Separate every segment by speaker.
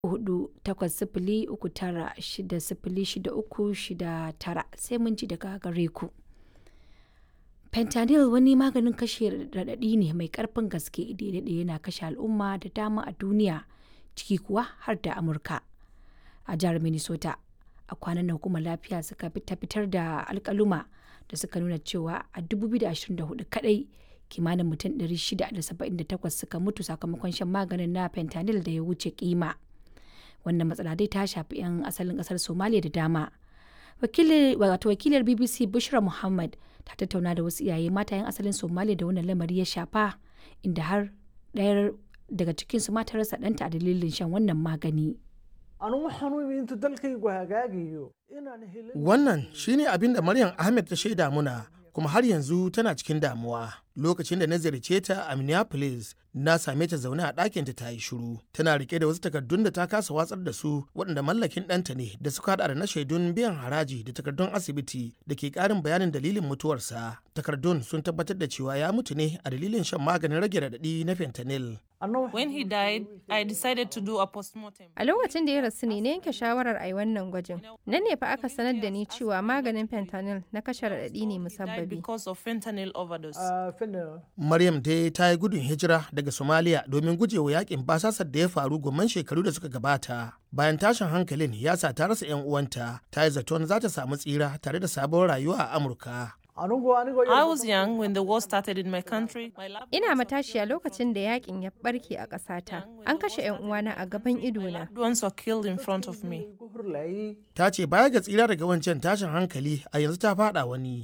Speaker 1: hudu takwas sifili uku tara shida sifili shida uku shida tara sai mun ji daga gare ku. Fentanyl wani maganin kashe raɗaɗi ne mai ƙarfin gaske da ya daɗe yana kashe al'umma da dama a duniya ciki kuwa har da Amurka. A jihar Minnesota a kwanan nan hukumar lafiya suka ta fitar da alkaluma da suka nuna cewa a 2024 kadai kimanin mutum 678 suka mutu sakamakon shan maganin na fentanyl da ya wuce kima. Wannan matsala dai ta shafi 'yan asalin kasar Somalia da dama. Wato wakilar BBC Bushra Muhammad ta tattauna da wasu iyaye mata 'yan asalin Somalia da wannan lamari ya shafa inda har ɗayar daga cikinsu mata rasa ɗanta a dalilin shan wannan magani.
Speaker 2: Wannan shine abin da Maryam Ahmed ta shaida muna kuma har yanzu tana cikin damuwa. Lokacin da na ziyarce ta a Minneapolis, na same ta zaune a ɗakinta ta yi shiru. Tana rike da wasu takardun da ta kasa watsar da su waɗanda mallakin ɗanta ne da suka haɗa da na shaidun biyan haraji da takardun asibiti da ke ƙarin bayanin dalilin mutuwarsa. Takardun sun tabbatar da cewa ya mutu ne a dalilin shan maganin rage raɗaɗi na fentanyl.
Speaker 3: When he died, I decided to do a postmortem.
Speaker 4: A lokacin da ya rasu ne na yanke shawarar a yi wannan gwajin. Nan ne fa aka sanar da ni cewa maganin fentanyl na kashe raɗaɗi ne musabbabi.
Speaker 3: Because of fentanyl overdose.
Speaker 2: Maryam dai ta yi gudun hijira daga Somalia domin gujewa yakin basasar da ya faru gomman shekaru da suka gabata. Bayan tashin hankalin ya sa ta rasa 'yan uwanta, ta yi zaton za ta samu tsira tare da sabon rayuwa a Amurka.
Speaker 3: I was young when the war started in my country. My loved
Speaker 4: Ina matashiya lokacin da yakin ya barke a ƙasata. An kashe 'yan uwana a gaban idona.
Speaker 3: ones were killed in front of me.
Speaker 2: Ta ce baya ga tsira daga wancan tashin hankali a yanzu ta fada wani.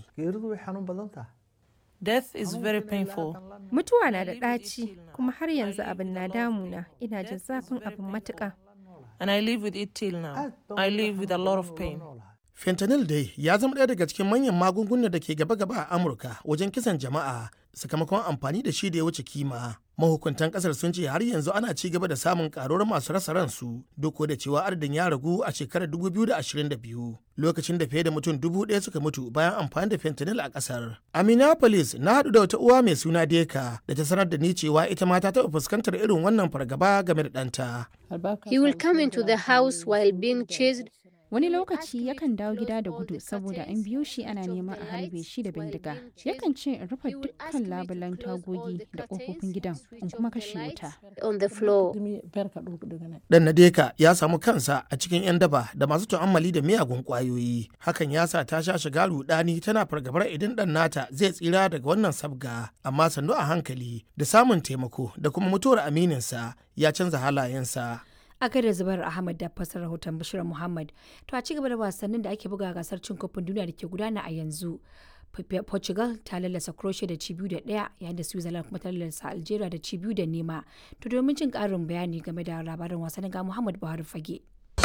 Speaker 3: Death is very painful.
Speaker 4: Mutuwa na da ɗaci kuma har yanzu abin na damuna. Ina jin zafin abin matuƙa.
Speaker 3: And I live with it till now. I live with a lot of pain.
Speaker 2: Fentanyl dai ya zama ɗaya daga cikin manyan magungunan da ke gaba-gaba a Amurka wajen kisan jama'a sakamakon amfani da shi da ya wuce kima. Mahukuntan kasar sun ce har yanzu ana ci gaba da samun karuwar masu rasa ransu duk da cewa adadin ya ragu a shekarar 2022 lokacin da fiye da mutum dubu ɗaya suka mutu bayan amfani da fentanyl a kasar. A Minneapolis na haɗu da wata uwa mai suna Deka da ta sanar da ni cewa ita ma ta taɓa fuskantar irin wannan fargaba game da ɗanta.
Speaker 5: He will come into the house while being chased
Speaker 6: Wani lokaci yakan dawo gida da gudu saboda an biyo shi ana neman a harbe shi da bindiga. Yakan ce in rufe dukkan labulan tagogi da ƙofofin gidan in kuma kashe wuta.
Speaker 5: on the floor.
Speaker 2: Dan Nadeka ya samu kansa a cikin 'yan daba da masu tu'ammali da miyagun ƙwayoyi. Hakan ya sa ta sha shiga rudani tana fargabar idan ɗan nata zai tsira daga wannan sabga. Amma sannu a hankali da samun taimako da kuma mutuwar amininsa ya canza halayensa.
Speaker 1: a gaida zubar ahmad da fasar rahoton bashir muhammad to a cigaba da wasannin da ake buga gasar cin kofin duniya da ke gudana a yanzu portugal ta lallasa croatia da ci biyu da daya yayin da switzerland kuma ta lallasa algeria da ci biyu da nema to domin jin karin bayani game da labarin wasannin ga muhammad buhari fage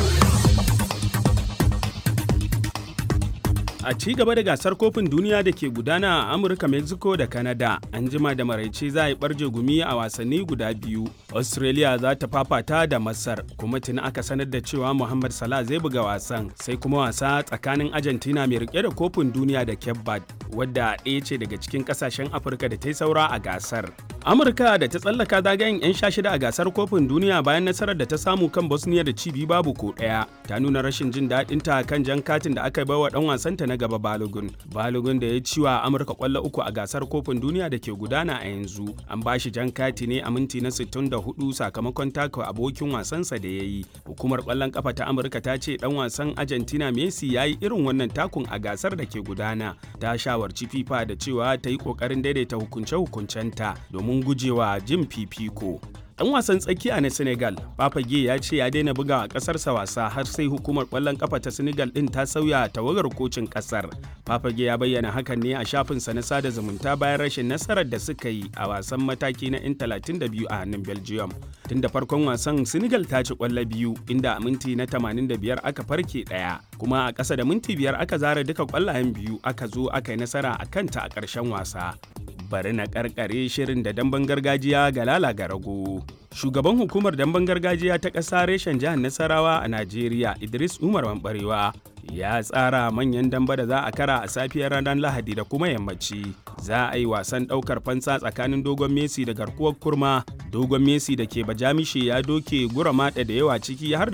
Speaker 7: A ci gaba da gasar kofin duniya da ke gudana a Amurka, Mexico da Canada, an jima da maraice za a yi barje gumi a wasanni guda biyu. Australia za ta fafata da Masar, kuma tuni aka sanar da cewa Muhammad Salah zai buga wasan, sai kuma wasa tsakanin Argentina mai rike da kofin duniya da Cape Verde, wadda ɗaya ce daga cikin ƙasashen Afirka da ta yi saura a gasar. Amurka da ta tsallaka zagayen 'yan sha shida a gasar kofin duniya bayan nasarar da ta samu kan Bosnia da cibi babu ko ɗaya, ta nuna rashin jin daɗinta kan jan katin da aka baiwa ɗan wasanta na gaba Balogun. Balogun da ya ci wa Amurka kwallo uku a gasar kofin duniya da ke gudana a yanzu. An ba shi jan kati ne a minti na 64 sakamakon taka abokin wasansa da ya yi. Hukumar kwallon kafa ta Amurka ta ce dan wasan Argentina Messi ya yi irin wannan takun a gasar da ke gudana. Ta shawarci FIFA da cewa ta yi kokarin daidaita hukunce-hukuncenta domin gujewa jin fifiko. Dan wasan tsakiya na Senegal, Papage ya ce ya daina bugawa kasarsa wasa har sai hukumar kwallon kafa ta Senegal din ta sauya tawagar kocin kasar. Papage ya bayyana hakan ne a shafinsa na sada zumunta bayan rashin nasarar da suka yi a wasan mataki na 'yan 32 a hannun Belgium. Tun da farkon wasan Senegal ta ci kwallo biyu inda a minti na 85 aka farke ɗaya, kuma a ƙasa da minti biyar aka zara duka kwallayen biyu aka zo aka yi nasara a kanta a ƙarshen wasa. Bari na ƙarƙare shirin da damben gargajiya ga lala ga rago. Shugaban hukumar damben gargajiya ta ƙasa reshen jihar Nasarawa a Najeriya Idris Umar Mambarewa ya tsara manyan damba da za a kara a safiyar ranar Lahadi da kuma yammaci. Za a yi wasan ɗaukar fansa tsakanin Dogon Messi da garkuwar kurma. Dogon Messi da ke Bajamishe ya doke gura maɗa da yawa ciki har